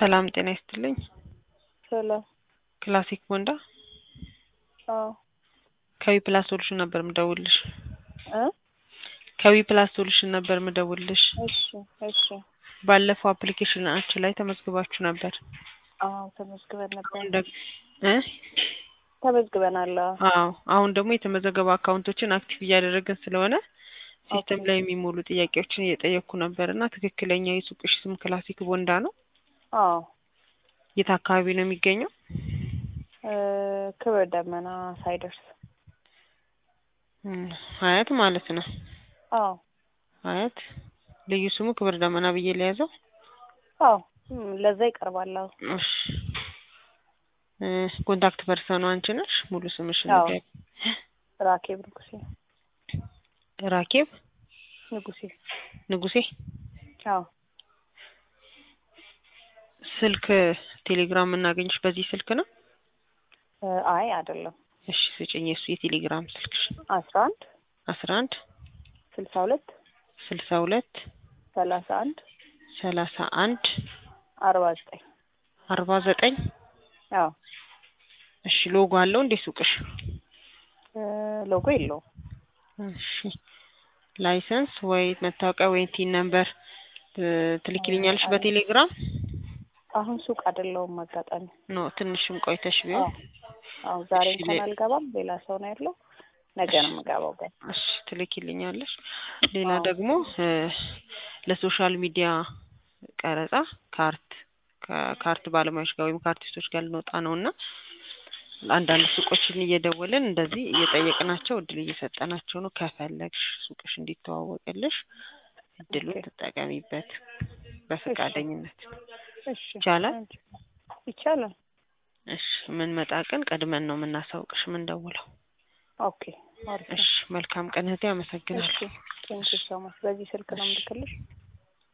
ሰላም ጤና ይስጥልኝ። ሰላም። ክላሲክ ቦንዳ አዎ ከዊ ፕላስ ሶሉሽን ነበር ምደውልሽ። እ ከዊ ፕላስ ሶሉሽን ነበር ምደውልሽ። እሺ እሺ። ባለፈው አፕሊኬሽናችን ላይ ተመዝግባችሁ ነበር። አዎ ተመዝግበን ነበር። አሁን ደግ እ ተመዝግበናል። አዎ አዎ አሁን ደግሞ የተመዘገቡ አካውንቶችን አክቲቭ እያደረግን ስለሆነ ሲስተም ላይ የሚሞሉ ጥያቄዎችን እየጠየቅኩ ነበር እና ትክክለኛ የሱቅሽ ስም ክላሲክ ቦንዳ ነው? አዎ የት አካባቢ ነው የሚገኘው? እ ክብር ደመና ሳይደርስ እም፣ ሀያት ማለት ነው። አዎ ሀያት ልዩ ስሙ ክብር ደመና ብዬ ለያዘው። አዎ እም፣ ለዛ ይቀርባል። አዎ እሺ እ ኮንታክት ፐርሰኑ አንቺ ነሽ? ሙሉ ስምሽን አዎ። ንገሪኝ። ራኬብ ንጉሴ ራኬብ ንጉሴ። ንጉሴ። አዎ ስልክ ቴሌግራም የምናገኝሽ በዚህ ስልክ ነው? እ አይ አይደለም። እሺ ስጭኝ የሱ የቴሌግራም ስልክሽ። አስራ አንድ አስራ አንድ ስልሳ ሁለት ስልሳ ሁለት ሰላሳ አንድ ሰላሳ አንድ አርባ ዘጠኝ አርባ ዘጠኝ አዎ እሺ ሎጎ አለው እንዴ ሱቅሽ? እ ሎጎ የለውም። እሺ ላይሰንስ ወይ መታወቂያ ወይ ቲን ነምበር እ ትልኪልኛለሽ በቴሌግራም? አሁን ሱቅ አይደለውም አጋጣሚ። ኖ ትንሽም ቆይተሽ አዎ ቢሆን አዎ ዛሬ እሺ፣ እንኳን ሌ- አልገባም። ሌላ ሰው ነው ያለው። ነገ ነው የምገባው ግን እሺ ትልኪልኛለሽ። ሌላ አዎ። ደግሞ እ ለሶሻል ሚዲያ ቀረጻ ካርት ከካርት ባለሙያዎች ጋር ወይም ከአርቲስቶች ጋር ልንወጣ ነው እና አንዳንድ ሱቆችን እየደወልን እንደዚህ እየጠየቅናቸው እድል እየሰጠናቸው ነው። ከፈለግሽ ሱቅሽ እንዲተዋወቅልሽ እድሉን ኦኬ። ተጠቀሚበት በፈቃደኝነት። እሺ ይቻላል? ይቻላል። እሺ የምንመጣ ቀን ቀድመን ነው የምናሳውቅሽ የምንደውለው። ኦኬ አሪፍ ነው። እሺ መልካም ቀን እህቴ፣ አመሰግናለሁ። እሺ ቴንኪው ሶ ማች። በዚህ ስልክ ነው የምልክልሽ?